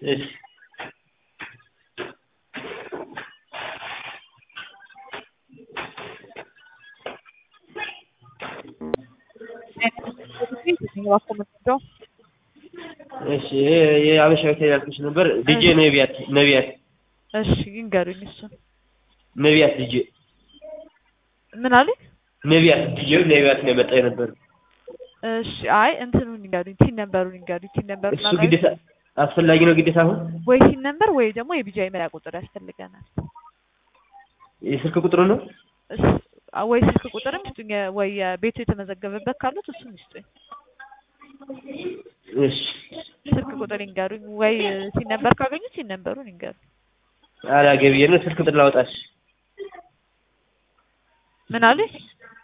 እሺ እሺ ይሄ የአበሻ ሆቴል ያልኩሽ ነበር። ዲጄ ነቢያት ነቢያት እሺ ይንገሩኝ እሱን ነቢያት ዲጄ ምን አሉኝ? ነቢያት ዲጄ ነቢያት ነው የመጣ የነበር። እሺ አይ እንትኑን ይንገሩኝ፣ ቲን ነበሩን ይንገሩኝ። ቲን ነበር እሱ ግዴታ አስፈላጊ ነው ግዴታ አሁን ወይ ቲን ነበር ወይ ደግሞ የቢጃይ መለያ ቁጥር ያስፈልገናል። የስልክ ቁጥሩ ነው እስ- ወይ ስልክ ቁጥርም ስጡኝ፣ ወይ ቤቱ የተመዘገበበት ካሉት እሱን ይስጡኝ። እሺ ስልክ ቁጥር ይንገሩኝ፣ ወይ ቲን ነበር ካገኙት ቲን ነበሩን ይንገሩኝ። አላገቢየ ነው ስልክ ቁጥር ላውጣሽ ምን አሉኝ?